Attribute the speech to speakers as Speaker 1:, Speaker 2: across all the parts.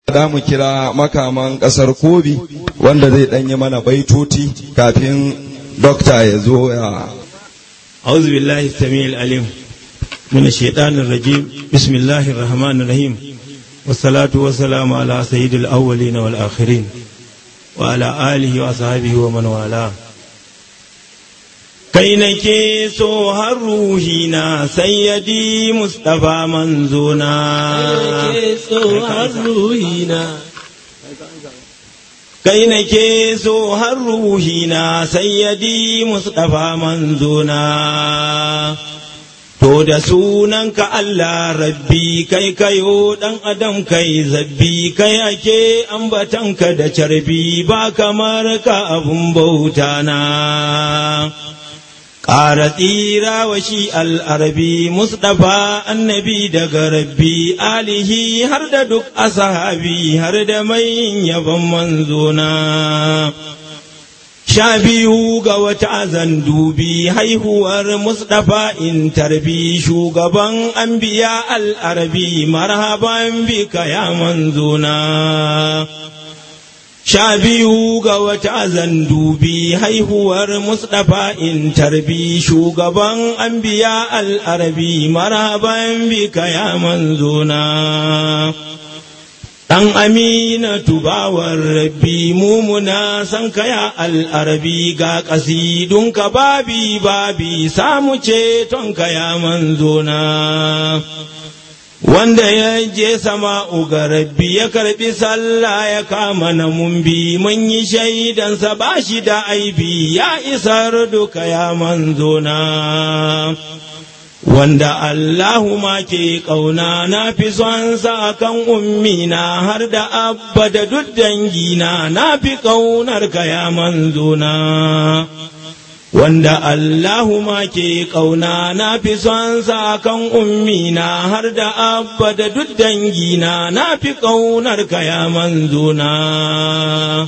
Speaker 1: da mu kira makaman kasar kobi wanda zai danyi mana baitoti kafin dokta ya zo ya
Speaker 2: أعوذ بالله السميع العليم من الشيطان الرجيم بسم الله الرحمن الرحيم والصلاة والسلام على سيد الأولين والآخرين وعلى آله وأصحابه ومن والاه kai nake so har ruhina sayyadi Mustapha manzona kai nake so har ruhina sayyadi Mustapha manzona To da sunanka Allah rabbi kai kayo ɗan adam kai zabbi kai ake ambatanka da carbi ba kamar ka abun bauta na. Ƙara tsira wa shi al'arabi Mustapha annabi daga rabbi alihi har da duk asahabi har da mai yaban manzona. Sha biyu ga wata zan dubi haihuwar Mustapha in tarbi shugaban anbiya al'arabi marhaban bika ya manzona. Sha biyu ga wata zan dubi haihuwar Mustapha in tarbi shugaban anbiya al'arabi marhaban bika ya manzona. Ɗan amina tubawar rabbi mumuna san kaya al'arabi ga ƙasidunka babi babi samu ceton kaya manzona. Wanda ya je sama uga rabbi ya karɓi sallah ya kama na mumbi mun yi shaidansa ba shi da aibi ya isar duka ya manzona. wanda Allahu ma ke ƙauna na fi son sa kan ummina har da abba da duk dangina na fi ƙaunar ka ya manzona. Wanda Allahu ma ke ƙauna na fi son sa kan ummina har da abba da duk dangina na fi ƙaunar ka ya manzona.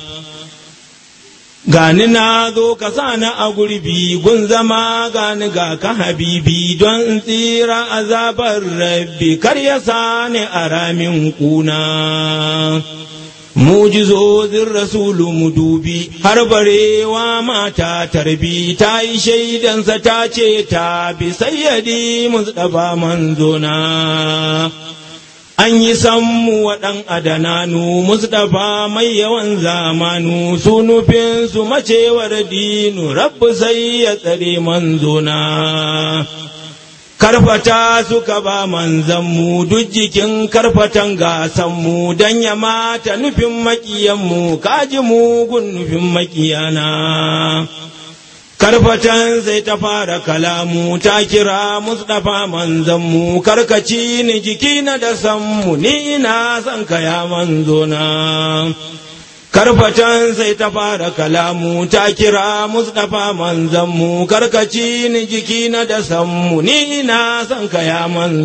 Speaker 2: Gani na zo ka sani a gurbi gun zama gani ga ka habibi don tsira azabar rabbi kar ya sani a ramin kuna. Mujizozin rasulu mu dubi har barewa mata tarbi ta yi shaidansa ta ce ta bi sayyadi Mustapha manzona. an yi sammu wa ɗan adananu mustapha mai yawan zamanu su nufin su macewar dinu rabbu sai ya tsare manzona karfata suka ba manzanmu duk jikin karfatan gasanmu don ya mata nufin makiyanmu kaji mugun nufin makiyana karfatan sai ta fara kalamu ta kira mustapha manzanmu karkaci ni jiki na da sanmu ni ina son kaya manzona karfatan sai ta fara kalamu ta kira mustapha manzanmu karkaci ni jiki na da sanmu ni ina son kaya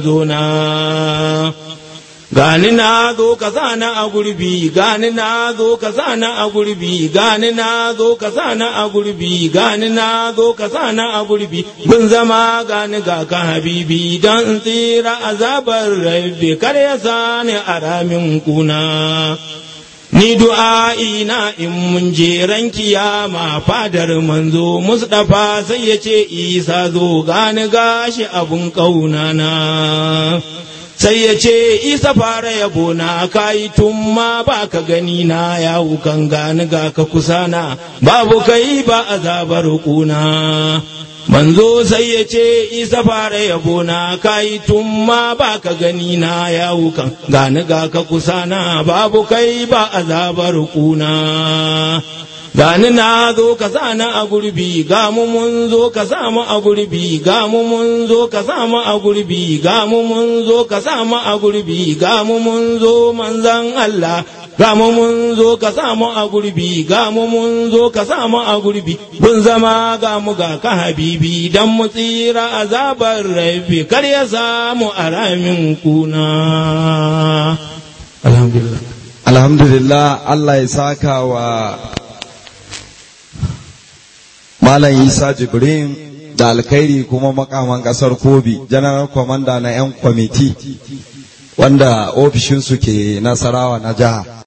Speaker 2: manzona gani na zo ka sana a gurbi gani na zo ka sana a gurbi gani na zo ka sana a gurbi gani na zo ka sana a gurbi gun zama gani ga ka habibi don tsira azabar rabbi kar ya sani a ramin kuna ni du'a'i na in mun je ran kiyama fadar manzo Mustapha sai ya ce Isa zo gani gashi abun ƙaunana. sai ya ce isa fara yabo na kayi tun ma ba ka gani na ya kan gani ga ka kusana babu kai ba azabar kuna manzo sai ya ce isa fara yabo na kayi tun ma ba ka gani na ya kan gani ga ka kusana babu kai ba azabar kuna gani na zo ka sa na a gurbi ga mu mun zo ka sa mu a gurbi ga mu mun zo ka sa mu a gurbi ga mu mun zo ka sa mu a gurbi ga mu mun zo manzan Allah ga mu mun zo ka sa mu a gurbi ga mu mun zo ka sa mu a gurbi bun zama ga mu ga ka habibi dan mu tsira azabar rabbi kar ya samu aramin kuna alhamdulillah
Speaker 1: alhamdulillah Allah ya saka wa Malam Isa Jibrin da alkhairi kuma makaman kasar Kobi, General Commander na 'yan kwamiti. wanda ofishinsu ke nasarawa na jiha